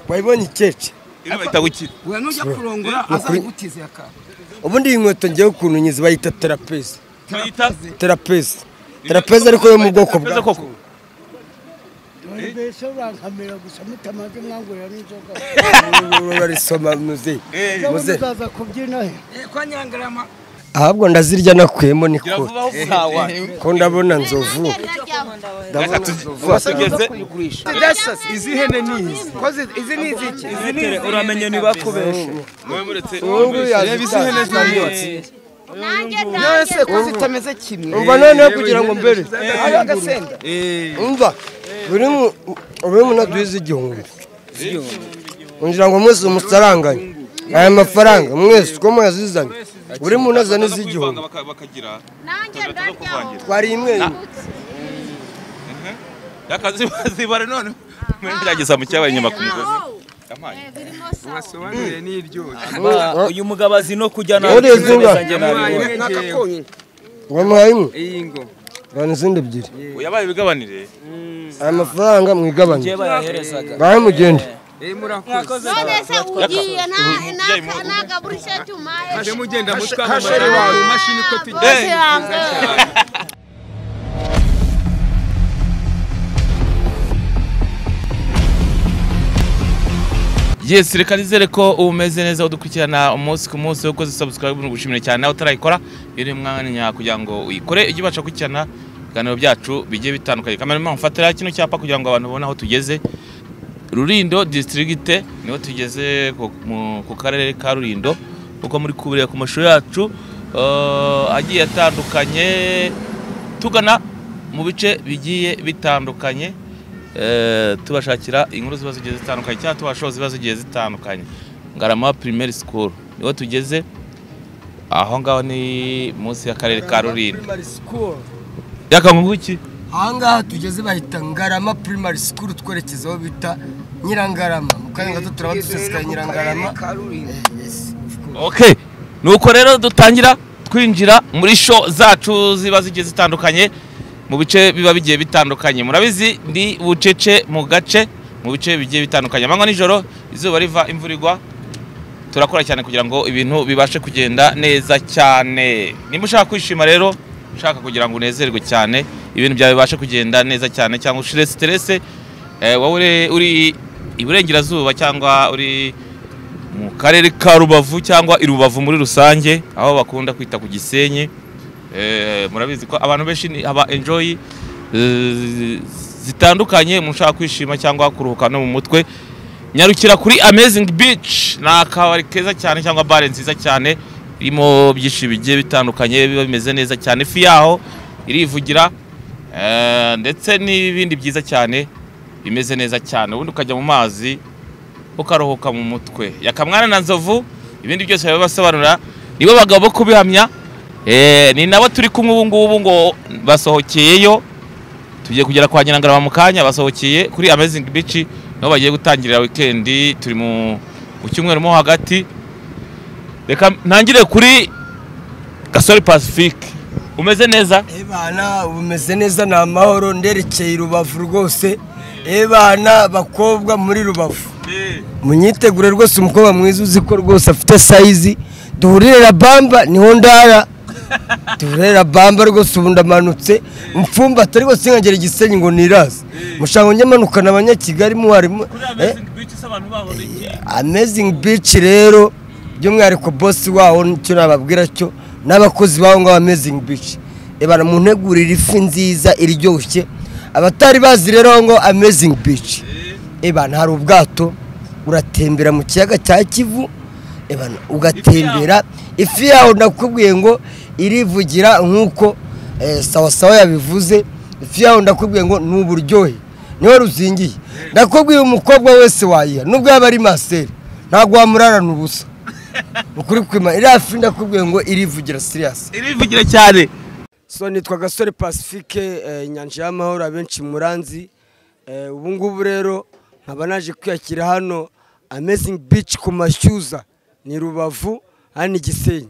wayibonye ikeke we nujya kurongora azagutize akaba ubundi iyi nkweto ngewe ukuntu nyizi bayita terapezi Bayita terapezi terapezi ariko yo mu bwoko bwa Terapeze koko. mbese urankamira gusa mutamaze mwangurira n'inzoga urarisoma muze muze muze muzaza kubyina he kwa nyangarama ahubwo ndazirya nakuyemo ni Gira kure vuba aho uzawa. ko ndabona nzovu ndabona nzovu Tugeze- izi hene ni izi izi ni iziki izi ni izi. Uramenye ni bakubeshe. Wowe muretse- reba izi hene ziyotse nawe se ko zitameze kimwe umva noneho kugira ngo mbere hariho agasenda Eh, umva buri mu buri mu naduhize igihumbi kugira ngo mwese musaranganye aya mafaranga mwese uko muyazizanye buri muntu azane baza iz'igihumbi kwivanga baka- bakagira nanjye ndaryaho twari imwe yakazibare none mwerageza mu cyabaye inyuma ku migozi Amaye. birimo sawa wasobanuriye n'iryoshye uyu mugabo azi no kujyana Wowe urezi ingahe? wamuhaye nk'aka konyine wamuhaye imwe iyi ngo bana izindi ebyiri yabaye ibigabanire aya mafaranga mwigabanye bayaherezaga bahe mugende eyi murakoze none se ugiye nta- nta- nta kaburisha cy'umaye mujye mugenda mutwara kasheri wawe imashini uko tugira bose yangaye yes reka nizere ko uba umeze neza udukurikirana umunsi ku munsi ukoze subscribe ni ugushimira cyane nawe utarayikora iyo ni mwanya kugira ngo uyikore ujye ubasha gukurikirana ibiganiro byacu bigiye bitandukanye kamera mfatira kino cyapa kugira ngo abantu babone aho tugeze rurindo disitirigite niho tugeze ku- mu- ku karere ka rurindo uko muri kubireba ku mashusho yacu eh, agiye atandukanye tugana mu bice bigiye bitandukanye eh, tubashakira inkuru ziba zigiye zitandukanye cyangwa tubashaho ziba zigiye zitandukanye ngarama primary school niho tugeze aho ngaho ni munsi y'akarere ka rurindo yakangungu iki ahangaha tugeze bahita ngarama primary school twerekeza aho bita nyirangarama mu kanya gato turaba dusesekaye nyirangarama Okay. Nuko rero dutangira twinjira muri show zacu ziba zigiye zitandukanye mu bice biba bigiye bitandukanye. Murabizi ndi bucece mu gace mu bice bigiye bitandukanye. Amanywa nijoro izuba riva imvura igwa. Turakora cyane kugira ngo ibintu bibashe kugenda neza cyane. Nimba ushaka kwishima rero ushaka kugira ngo unezerwe cyane ibintu byawe bibashe kugenda neza cyane cyangwa ushire stress eh, wowe uri- uri iburengerazuba cyangwa uri mu karere ka rubavu cyangwa i rubavu muri rusange aho bakunda kwita ku gisenyi Eh, murabizi ko abantu benshi ni- haba enjoy eh, zitandukanye mushaka kwishima cyangwa kuruhuka no mu mutwe nyarukira kuri amazing beach ni akabari keza cyane cyangwa bare nziza cyane irimo byinshi bigiye bitandukanye biba bimeze neza cyane ifi yaho irivugira eh, ndetse n'ibindi byiza cyane bimeze neza cyane ubundi ukajya mu mazi ukaruhuka mu mutwe yakamwana na nzovu ibindi byose babibasobanurira nibo bagabo bo kubihamya Eh, ni nabo turi kumwe ubu ngubu ngo basohokeyeyo tugiye kugera kwa nyirangarama mu kanya basohokeye kuri amazing beach niho bagiye gutangirira wikendi turi mu mu cyumweru mo hagati reka ntangire kuri gasore pacifique umeze neza ebana ubu meze neza ni amahoro nderekeye i rubavu rwose ebana bakobwa muri rubavu munyitegure rwose umukobwa mwiza uzi ko rwose afite sayizi duhurire rabamba niho ndara duhurire rabamba rwose ubu ndamanutse mfumba atari rwose nkagera igisenyi ngo niraze mushaka njye manukana abanyakigali muharimo eh, amazing beach rero by'umwihariko bosi waho nicyo nababwira cyo n'abakozi baho ngaho amazing beach ibara mu ntegurira ifi nziza iryoshye abatari bazi rero ngo amazing beach ibana hari ubwato uratembera mu kiyaga cya kivu ibana ugatembera ifi yaho nakubwiye ngo irivugira nk'uko eh, sawasawa yabivuze ifi yaho ndakubwiye ngo ni uburyohe niwe ruzingiye ndakubwiye umukobwa wese wayiha nubwo yaba ari maseri ntabwo wamurarana ubusa ukuri kwima iriya fi ndakubwiye ngo irivugira siriyasi irivugira cyane so nitwa gasore pacifique eh, inyanja y'amahoro abenshi muranzi eh, ubu ngubu rero nkaba naje kwiyakira hano amazing beach ku mashyuza ni rubavu hano igisenyi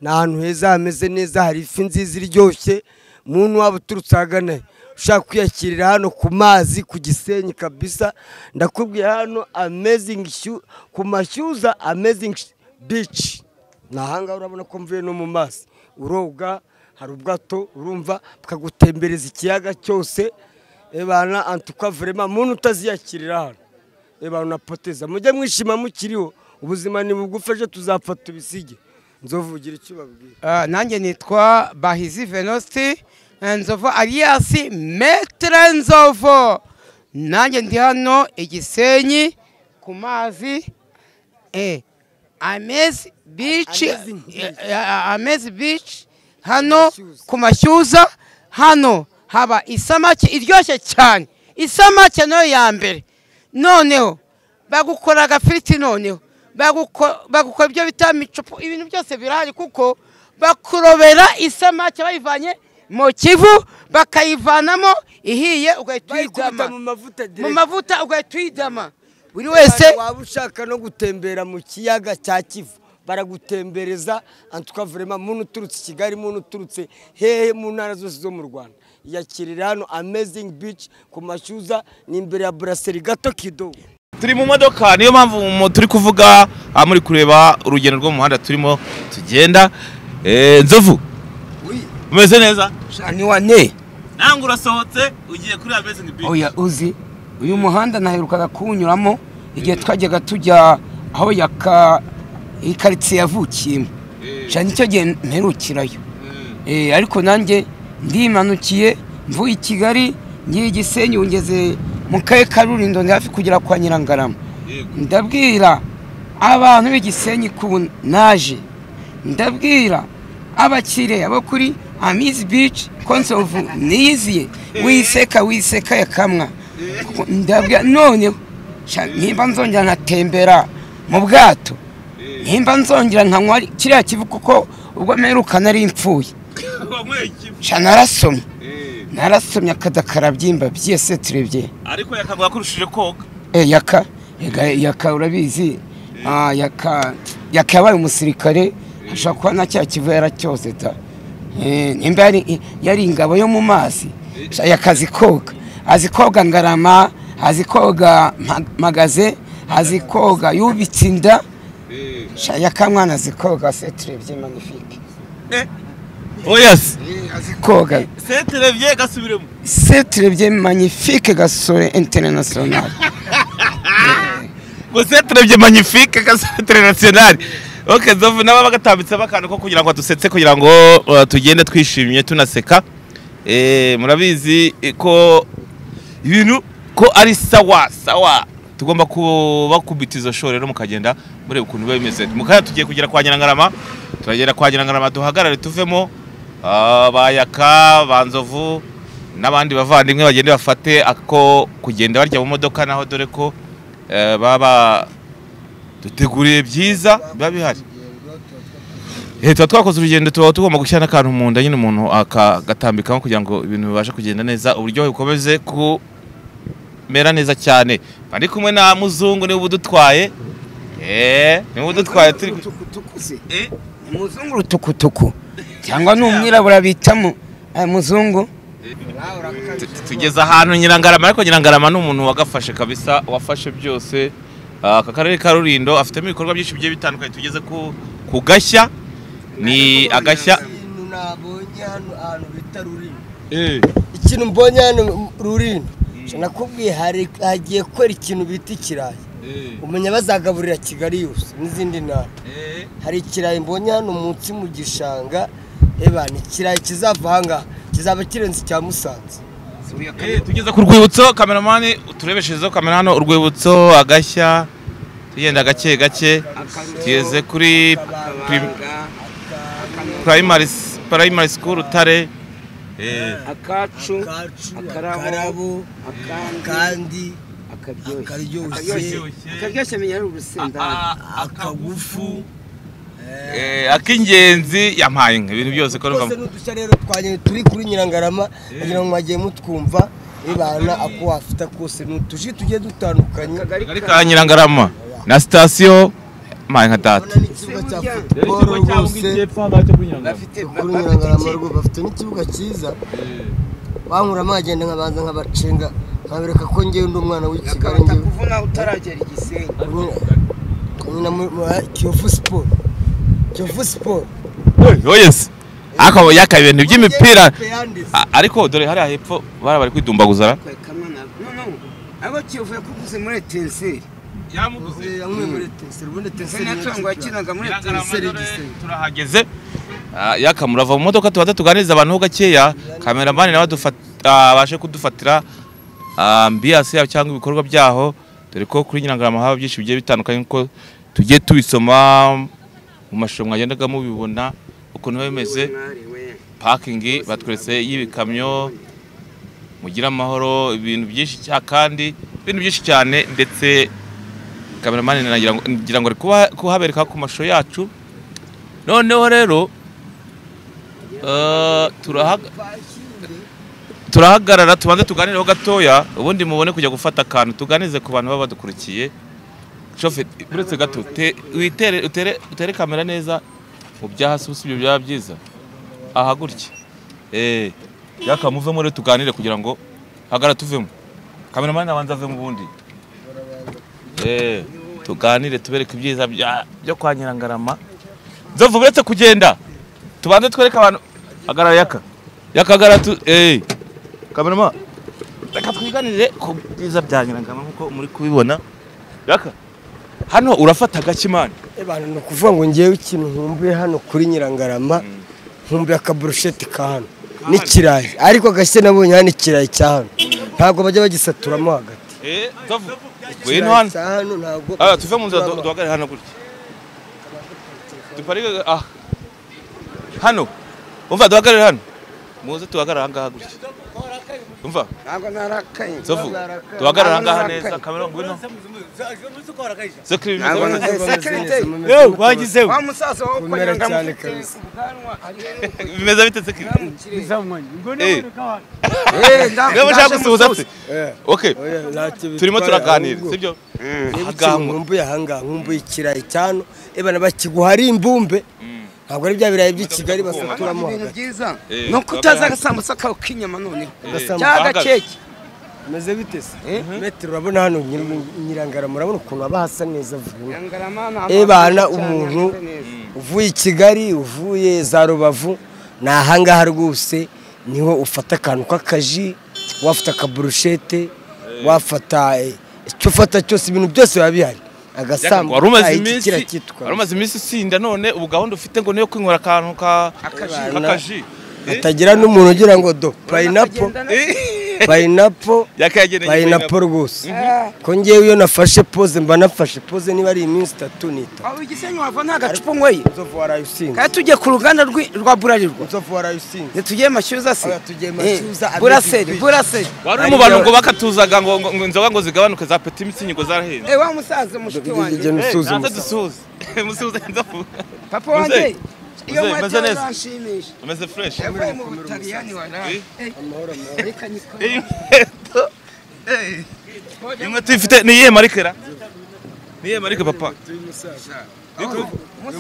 ni ahantu heza hameze neza hari ifi nziza iryoshye muntu waba uturutse ahagana he ushaka kwiyakirira hano ku mazi ku gisenyi kabisa ndakubwiye hano amazing shu- ku mashyuza amazing sh- beach ni ahangaha urabona ko mvuye no mu mazi uroga hari ubwato urumva bukagutembereza ikiyaga cyose ebana antuka vrema muntu utaziyakirira hano ebana unapoteza mujye mwishima mukiriho ubuzima ni bugufi ejo tuzafata ibisige nzovugira icyo babwira Ah, nanjye nitwa bahizi venosti nzovu aliyasi metere nzovu nanjye ndi hano igisenyi ku mazi eh, amezi bici Amazing beach. amezi bici hano ku mashyuza hano haba isamake iryoshye cyane isamake nayo ya mbere noneho bagukora agafiriti noneho baguko- bagukora ibyo bita micupu ibintu byose birahari kuko bakurobera isamake bayivanye mu kivu bakayivanamo ihiye ugahita bayikubita uyidama mu mavuta mu direct mavuta ugahita uyidama buri wese waba ushaka no gutembera mu kiyaga cya kivu baragutembereza antuka vurema muntu uturutse i kigali muntu uturutse hehe mu ntara zose zo mu rwanda yakirira hano amazing beach ku mashyuza ni imbere ya buraseri gato kido turi mu modoka niyo mpamvu mu- turi kuvuga aha muri kureba urugendo rwo mu muhanda turimo tugenda Eh, nzovu umeze neza shani wane ntabwo urasohotse ugiye kuri amezingi bici oya uzi uyu muhanda naherukaga kuwunyuramo igihe twajyaga tujya aho yaka iyi karitsiye yavukiyemo shani nicyo gihe mperukirayo Eh, ariko nanjye ndimanukiye mvuye i kigali ngiye i gisenyi ubu ngeze mu karere ka rurindo ndi hafi kugera kwa nyirangarama ndabwira abantu b'igisenyi ku naje ndabwira abakiriya bo kuri amizi bici konsovu niyiziye wiseka wiseka yakamwa Kuko ndabwira noneho sha, nimba nzongera nkatembera mu bwato nimba nzongera nkanywa kiriya kivu kuko ubwo mperukana ari impfuye sha narasomye narasomye akadakarabyimba byese turebye ariko yakavuga ko urushije koga Eh, yaka Ega, yaka urabizi Ah, yaka yaka yabaye umusirikare ashobora kuba nta cyaha kivu yaracyoze da Eh, nimba yari- yari ingabo yo mu mazi Sha, yaka azi koga azi koga ngarama azi koga ma- magaze azi koga yubitse inda Sha, yaka mwana azi koga se turebye manifike oya se azi koga seterebye gasubiremo se turebye manifike gasore interinasiyonari ngo seterebye magnifique gasetere nationale ok nzovu nabo bagatambitsemo akantu ko kugira ngo dusetse kugira ngo uh, tugende twishimye tunaseka Eh, murabizi eh, ko ibintu ko ari sawa sawa tugomba kubakubita izo shoro rero mukagenda mureba ukuntu biba bimeze mukaya tugiye kugera kwa nyirangarama turagera kwa nyirangarama duhagarare tuvemo ah, bayaka banzovu n'abandi bavandimwe bagende bafate ako kugenda barya mu modoka naho dore ko eh, baba duteguriye byiza biba bihari Eh, tuba twakoze urugendo tuba tugomba gushyira n'akantu mu nda nyine umuntu akagatambikamo kugira ngo ibintu bibashe kugenda neza uburyohe bukomeze kumera neza cyane ari kumwe na muzungu niwe udutwaye eh niwe udutwaye turi Eh, umuzungu rutukutuku cyangwa ni umwirabura bita mu eh, muzungu tu- tu- tugeze ahantu nyirangarama ariko nyirangarama ni umuntu wagafashe kabisa wafashe byose Ah, aka karere ka rurindo afitemo ibikorwa byinshi bigiye bitandukanye tugeze ku ku gashya ni agashya ikintu nabonye hano ahantu bita rurino Eh. ikintu mbonye hano rurino nakubwiye hari- hagiye kwera ikintu bita ikirayi umenya bazagaburira kigali yose n'izindi ntara hari ikirayi mbonye hano munsi mu gishanga eba ni ikirayi kizava ahangaha kizaba kirenze icya musanze Eh, tugeze ku rwibutso kameramani turebeshejeho kamera hano urwibutso agashya tugenda gake gake tugeze kuri prim- primary s- primary school rutare Eh, akacu akarabo, akarabo kandi akaryoshye akaryoshye menya ari urusenda akagufu eh, ak'ingenzi yampaye inka ibintu byose ko twose numva- ni udushya rero twanyere turi kuri nyirangarama kugira ngo mwagiye mutwumva ibana ako wafita kose ni utuji tugiye dutandukanye akagari ka nyirangarama na sitasiyo yampaye nka data urabona n'ikibuga cya futuboro rwose bafite kuri nyirangarama rwo bafite n'ikibuga cyiza bankura mwagenda nkabanza nkabacenga nkabereka ko ngewe ndi umwana w'i Kigali ngewe kuvuna utaragera igisenyi nyina kiyovu siporo kiyovu siporo yoyesi akaba yakaye ibintu by'imipira yanditse A- ariko dore hariya hepfo bari bari kwidumbaguzana kamwe na none abo kiyovuye kuguze muri etenseri yamwe muri teseri ubundi teseri izina tungo yakinaga muri etenseri igisenyi turahageze Ah, yaka murava mu modoka tubanza tuganiriza abantu ho gakeya kameramani nawe adufata- abashe kudufatira ambiyasi yabo cyangwa ibikorwa byaho dore ko kuri nyirangarama haba byinshi bigiye bitandukanye kuko tugiye tubisoma mu mashusho mwagendaga mubibona ukuntu biba bimeze pakingi batweretse y'ibikamyo mugira amahoro ibintu byinshi cya- kandi ibintu byinshi cyane ndetse kameramani nagira ngo- ngira ngo ari kuba- kuhabereka ku mashusho yacu noneho rero eh, turahaga- turahagarara tubanze tuganireho gatoya ubundi mubone kujya gufata akantu tuganize ku bantu baba badukurikiye shofe uretse gato te- witere- utere utere kamera neza mu bya hasi usibye byaba byiza aha gutya eh yaka muvemo rero tuganire kugira ngo hagara tuvemo kameramani abanza avemo ubundi eh tuganire tubereke ibyiza bya- byo kwa nyirangarama nzovu uretse kugenda tubanze twereke abantu hagarara yaka yakagara tu eh kamerama reka twiganire ku byiza bya nyirangarama nkuko muri kubibona yaka hano urafata gakimani abantu ni ukuvuga ngo ngewe ikintu nkumbuye hano kuri nyirangarama nkumbuye akaburusheti ka hano n'ikirayi ariko agashya nabonye hano ikirayi cya hano ntabwo bajya bagisaturamo hagati eh nzovu ngwino hano Ikirayi cya hano ntabwo ah tuve mu nzira du- bagisaturamo. duhagarare hano gutya duparike ah hano umva duhagarare hano muze tuhagarare aha ngaha gutya umva ntabwo narakaye nzovu duhagarare aha ngaha neza kamera ngwino sekirimi Ntabwo na- sekirimi sekirite yewe wagize wa musaza wowe kwa Kumera nyirangama cyane ufite kabisa. ubwanwa hariho bimeze bite sekirimi n'ikirere. Eh, Eh, nda- niba ndaje ushaka gusuhuza musuhuza. se okay Oya, ntacyo turimo bitwaye, turaganira ahubwo- sibyo Niba Ahangaha ikintu nkumbuye ahangaha nkumbuye ikirayi cyano ebana bakiguha ari imbumbe ntabwo ari bya birayi by'i Kigali basaturamo ibintu hagati byiza Eh, ni uko utaza agasambusa kawe k'inyama noneho Agasambusa. cyangwa agakeke bimeze bite se metero urabona hano nyir- nyirangarama urabona ukuntu haba hasa neza vuba Ebana umuntu uvuye i Kigali uvuye za Rubavu ni ahangaha rwose niho ufata akantu k'akaji wafata akaburushete wafata eh, icyo ufata cyose ibintu byose biba bihari agasambu wari umaze iki iminsi kiriya cyitwa wari umaze iminsi usinda none ubu gahunda ufite ngo niyo kwinywera akantu ka kakaji hatagira n'umuntu ugira ngo do payinapo payinapo yakayageneye payinapo rwose ko ngewe iyo nafashe poze mba nafashe poze niba ari iminsi itatu n'itatu waba igisenyi wava nta gacupa unyweye inzovu warayisinze kandi tujye ku ruganda rwi- rwa burarirwa inzovu warayisinze ntitujye mashyuza se Oya, tugiye mashyuza, Eh, abiri buraseri dukwiye. buraseri wari uri mu bantu ngo bakatuzaga ngo ngo- ngo inzoga ngo zigabanuke za peti mitsingi ngo zarahenze Eh, wa musaza mushiki wanjye igihe nusuza nanze umusatsi dusuhuze musuhuze nzovu papa wanjye Muzehe, iyo muzehe, meze mwajyayo neza. uranshimisha umeze fureshi yavuye mu butaliyani waraye reka nikore inkweto eh, inkweto ifite ni iyihe marikera ni iyihe marike papa uyu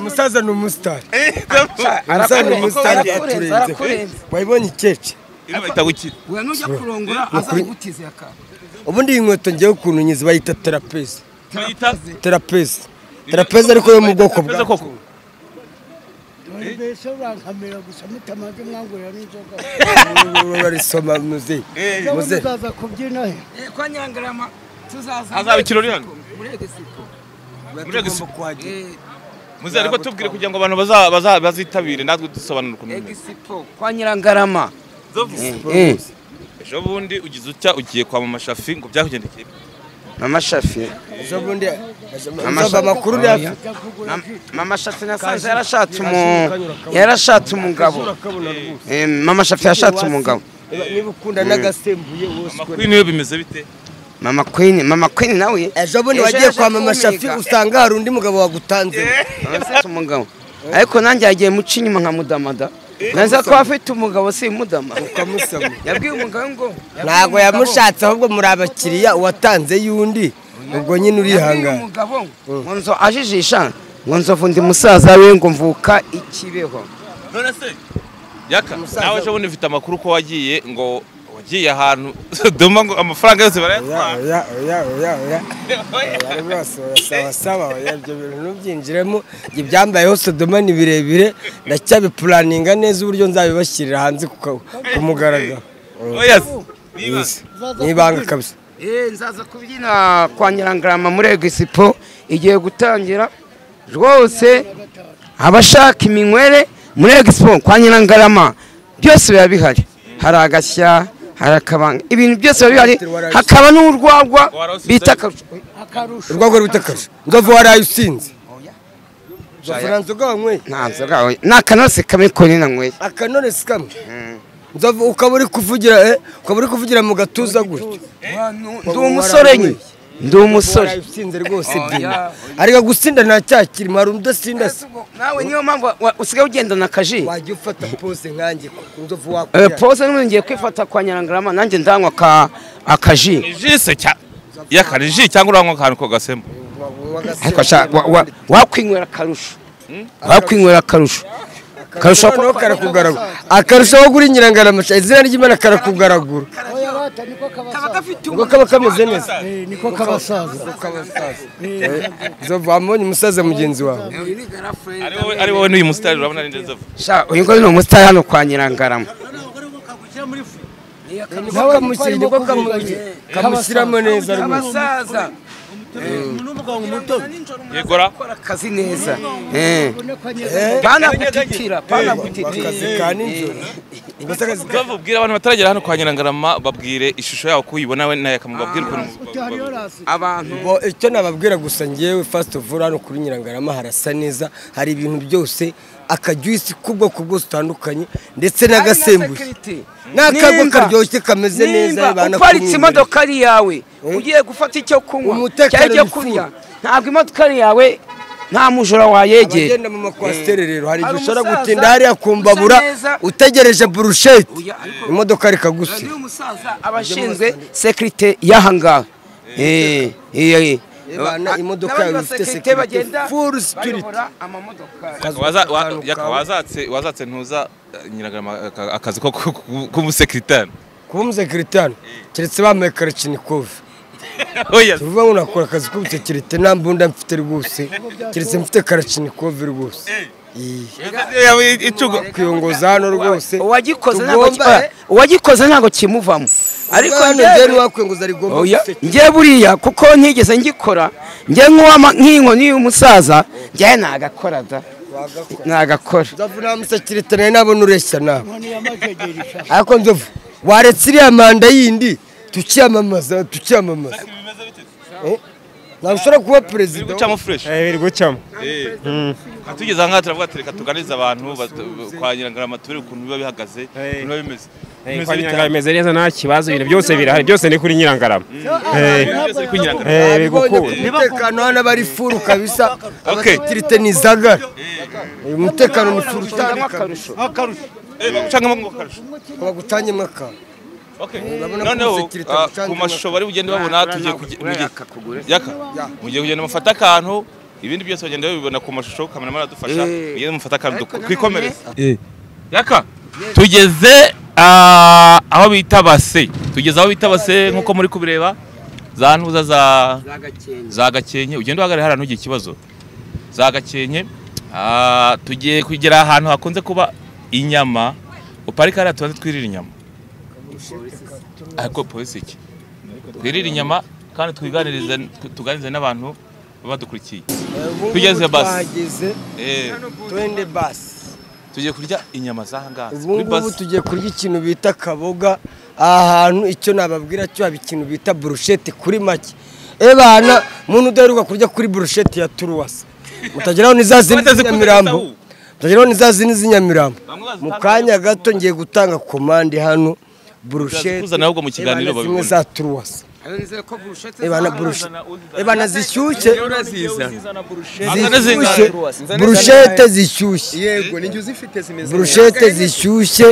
musaza ni umusitari Eh, nzovu. umusaza ni arakurenza, umusitari arakurenza, yaturenze arakurenza. wayibonye ikeke iriya bahita gukira we nujya kurongora azagutize yaka ubundi iyi nkweto ngewe ukuntu nyizi bayita terapezi bayita terapezi terapezi ariko yo mu bwoko bwa Terapeze koko. Dore mbese urankamira gusa mutamaze mwangurira n'inzoga urarisoma muzeyi muze muzeyi muzaza kubyina he Eh, kwa nyirangarama tuzaza Hazaba ikirori hano? muri egisiko Tugomba kuhagera muze ariko tubwire kugira ngo abantu baza- baza- bazitabire natwe dusobanura ukuntu bimeze egisipo kwa nyirangarama ejo bundi ugize utya ugiye kwa mama shafi ngo byakugendekeye mama shafi ejo bundi inzovu amakuru ni afi mama shafi nasanze yarashatse umu yarashatse umugabo Eh, mama shafi yashatse umugabo niba ukunda n'agasembuye wose amakuru niyo bimeze bite mama queen mama queen nawe ejo bundi wagiye kwa mama shafi usanga hari undi mugabo wagutanze usanga umugabo ariko nanjye yagiye muca inyuma nkamudamada neza ko afite umugabo si mudama ukamusama yabwiye umugabo ngo yabwiye ntabwo umugabo- yamushatse ahubwo muri abakiriya uwatanze y'undi ubwo nyine yabwiye urihangana umugabo ngo nzo ajijisha ngo nzovu ndi musaza we ngo mvuka ikibeho none se yaka nawe ejo bundi mfite amakuru ko wagiye ngo ugiye ahantu duma ngo amafaranga yose barayatwara oya oya oya oya bari bose basabasaba oya ibyo bintu ntubyinjiremo ibyo byambayeho sodoma ni birebire ndacyabipuraninga neza uburyo nzabibashyirira hanze ku ka- ku mugaragaro oya se, nibaze. n'ibanga kabisa Eh, nzaza kubyina kwa nyirangarama muri egisipo igiye gutangira rwose abashaka iminywere muri egisipo kwa nyirangarama byose biba bihari hari agashya hari akabanga ibintu byose biba bihari hakaba n'urwagwa bita akarusho akarusho urwego rw'ubutakaje nzovu waraye usinze nzovu nanzogawanyweye nta nzoga ni akanose kamwe konyine nanyweye akanonesi kamwe nzovu ukaba uri kuvugira eh, ukaba uri kuvugira mu gatuza gutyo ndi umusore nye ndi umusore waraye usinze rwose byina ariko gusinda nta cyaha kirimo hari udasinda se nawe niyo mpamvu wa- usigaye ugendana akaji wajya ufata pose nkanjye nzovu Eh, wakwira pose n'ubundi ngiye kwifata kwa nyirangarama nanjye ndanywa aka- akaji jise cya yakari ji cyangwa uranywa akantu ko gasembo ariko sha wa- wa- wakwinywera akarusho wakwinywera akarusho akarusho noneho karakugaragura akarushaho kuri nyirangaramasha izina ry'imana karakugaragura oya bata niko kabasaza ngo kaba kameze neza Eh, niko kabasaza nzovu wamubonye umusaza mugenzi wawe ari wowe ari wowe n'uyu musitari urabona ni ndezevu sha uyu nguyu ni umusitari hano kwa nyirangarama niko kamushyira niko kamu- kamushyiramo neza rwose abasaza yegora akazi neza Eh. uboneka banagutitira banagutitira akazi ka nijoro Ubwo se akazi ka- nzovu bwira abantu bataragera hano kwa nyirangarama babwire ishusho yawe ko uyibona we nawe akamubwira babwire ukuntu utahariyo rasi abantu Bo, icyo nababwira gusa ngewe first of all hano kuri nyirangarama harasa neza hari ibintu byose akajuisi k'ubwoko bwose utandukanye ndetse n'agasembuye n'akagwa Nimba- karyoshye kameze neza nimba bana uparitse kumwenyura. imodoka ari iyawe ugiye gufata icyo kunywa Umutekano cyangwa icyo wifuza. kurya ntabwo imodoka ari iyawe nta mujura wayegera abagenda mu makwasiteri rero hari Hari igihe ushobora umusaza gutinda hariya ku mbabura usa neza. utegereje burusheti Oya, ariko- imodoka rikagusi uyu musaza abashinzwe sekirite y'aha ngaha Eh, eh, eh. Ebana, imodoka N'abandi yawe ba ifite security security, bagenda full security. bayobora amamodoka wazatse wazatse ntuza eh, nyirangarama aka- akazi ko ku- ku- k'umusekiritaire kuba umusekiritani keretse bambaye karakinicovu oya se. tuvuga ngo nakora akazi k'ubusekirite nta mbunda mfite rwose keretse mfite karakinicovu rwose Iyi. yawe icugo kwiyongoza hano rwose uwagikoze ntabwo tugomba ki- eh, uwagikoze ntabwo kimuvamo ariko hano njyewe- njyewe ntiwakwiyenguza rigomba oya gusekera. njye buriya kuko ntigeze ngikora njye nk'uwa nk'inkoni y'umusaza njye nagakora da nagakora nzovu nta musekirite nawe nabona ureshya nawe inkoni y'amajegeri ishaje ariko nzovu waretse iriya manda yindi tukiyamamaza tukiyamamaza Eh? ntabwo ushobora kuba perezida gucamo fresh biri gucamo tugeze ahangaha turavuga ati reka tuganirize abantu bat- kwa nyirangarama turebe ukuntu biba bihagaze ukuntu biba bimeze bimeze kwa bite? nyirangarama imeze neza nta kibazo ibintu byose birahari byose ni kuri nyirangarama Byose kuri Nyirangarama. Eh, biri Abibonye gukunda ku mutekano hano aba ari furu kabisa Okay. abasekirite ni izagara Eh, umutekano ni furu utandukanye Eh, bagucangamo ngo akarusho bagutange mwaka Okay. urabona ko noneho umusekirite ah, agucanga ku mashusho amata. bari bugende babona tugiye kuge- mugiye- yaka mugiye kugenda mufata akantu ibindi byose bagenda babibona ku mashusho kameramani adufasha Eh. mugende mufata akantu Ariko duko- nanone- twikomereze yaka tugeze ah, aho bita base tugeze aho bita base nk'uko muri kubireba za ntuza za za gakenke ugenda uhagarare hariya ntugire ikibazo za gakenke ah, tugiye kugera ahantu hakunze kuba inyama uparika hariya tubanze twirira inyama ariko polisi iki twirire inyama kandi twiganirize tuganirize n'abantu baba badukurikiye Tugeze basi. twahageze Eh, twende basi tugiye kurya inyama zahangaha ubu kuri ngubu basi tugiye kurya ikintu bita kaboga aha hantu icyo nababwira cyo haba ikintu bita burusheti kuri make ebana muntu udaheruka kurya kuri burusheti ya turuwasi mutageraho ni za zindi Bamaze z'inyamirambo kuzikozaho. mutageraho ni za zindi z'inyamirambo Bamwe bazitanga mu kanya gato ngiye gutanga komande hano burusheti Bazikuzanira ahubwo mu kiganiro ebana zimwe babibona. za turuwasi ebana burushe ebana zishyushye Azana zishyushye zingana. burushete zishyushye yego ni njye uzifite zimeze burushete zishyushye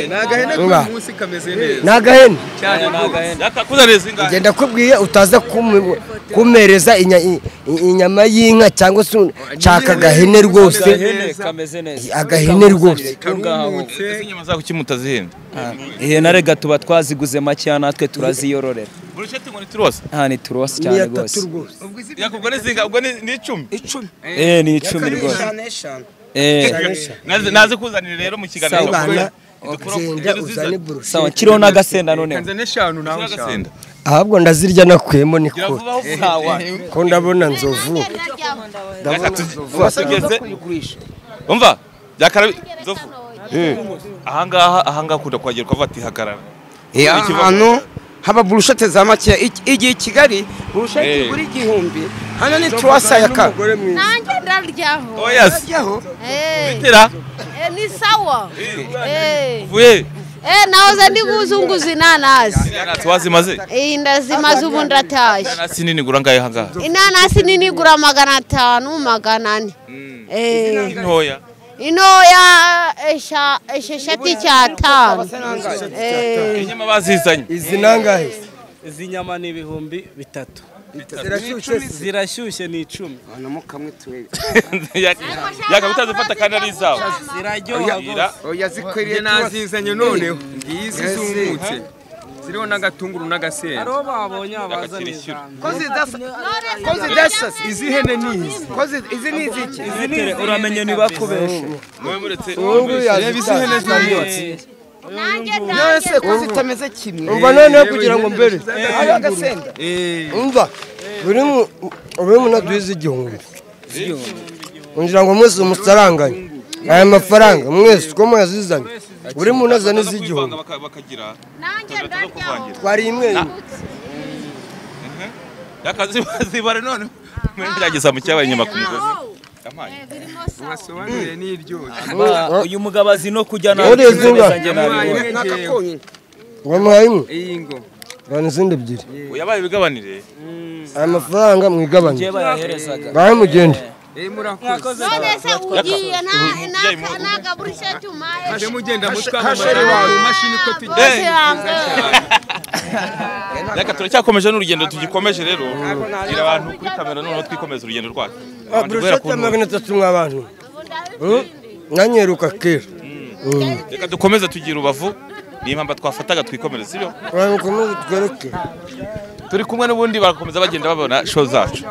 nga munsi kameze neza ni agahene Yakakuzaniye zingahe? ngenda kubwiye utaza kumu- kumpereza inya- i- i- inyama y'inka cyangwa se un- nshaka agahene rwose kameze neza agahene rwose Ese inyama zako kuki mutazihenda ihene rega tuba twaziguze makeya natwe turaziyororera burushete ngo ni turose aha ni turosi cyane rwose yakubwo ni zinga ubwo ni ni icumi eh ni icumi rwose eh Naze- naze kuzanira rero mu kiganiro Sawa. cyawe. Bana, genda uzane burushete sawa kiriho n'agasenda noneho kanzane eshanu nawe eshanu Agasenda. ahubwo ndazirya nakwemo ni Gira kure vuba aho uvuye. ko ndabona nzovu Reka tu- tugeze- umva byakara nzovu ahangaha ahangaha akunda kuhagera ukavuga ati hagarara Eh, Hari ikibazo. hano haba burushete za makeya Iki- igihe i kigali burushete Eh. igura igihumbi hano ni turasa ya ka nanjye ndaryaho oya Aryaho. Eh, tera eh, ni sawa Eh, vuye eh, nahoze ndikuzunguza inanasi inanasi wazimaze Eh, ndazimaze ubu ndatashye inanasi nini gura ngahe ahangaha inanasi nini igura magana atanu magana ane Eh, ntoya intoya esha- esheshatu icyatanu Eh, inyama bazizanye izi nangahe izi nyama ni ibihumbi bitatu zirashyushye se? zirashyushye ni icumi Hano mukamwe tuwe. yaka bitazifata kandi ari izawe ziraryoha Ira, Oya zikwiriye njye turasa. nazizanye noneho ngizi zumutse ziriho n'agatunguru n'agasenda abo babonye abazana ishyura. Ko zidasa. Ko zidasasa. izi hene nizi Ko zi- izi ni iziki. uramenye ntibakubeshe mwe muretse reba izi hene zaribatse nanjye Nawe ndanjye se ko zitameze kimwe. umva noneho kugira ngo mbere Hariho agasenda. umva buri mu- buri munota uhize igihumbi kugira ngo mwese musaranganye aya mafaranga mwese uko mwazizanye buri muntu azana iz'igihumbi bakagira nanjye ndaryaho twari imwe yaka zibare none muri byageza mu cyabaye inyama ku migozi Yampaye. birimo sawa basobanuye n'iryoshye Ba, uyu mugabo azi no kujya Uriye zinga? nanjye nabibona Yamuhaye imwe njyewe. Konyine. bamuhaye imwe iyi ngo bana izindi ebyiri yabaye ibigabanire aya mafaranga mwigabanye njye bayaherezaga bahe mugende iyi murakoze none se ugiye Umubyeyi mu- ntagaburisha tumaye mujye mugenda mutwara hasheri amaraso, wawe. imashini uko tujya bose bambaye reka turacyakomeje n'urugendo tugikomeje rero kugira abantu kuri kamera noneho twikomeza urugendo rwacu Abantu guhera ku burushete ntumbero. magana atatu mw'abantu nanyeruka kera reka dukomeze tugira ubavu niyo mpamvu twafataga twikomereza sibyo abantu bakomeze twerekere turi kumwe n'ubundi barakomeza bagenda babona show zacu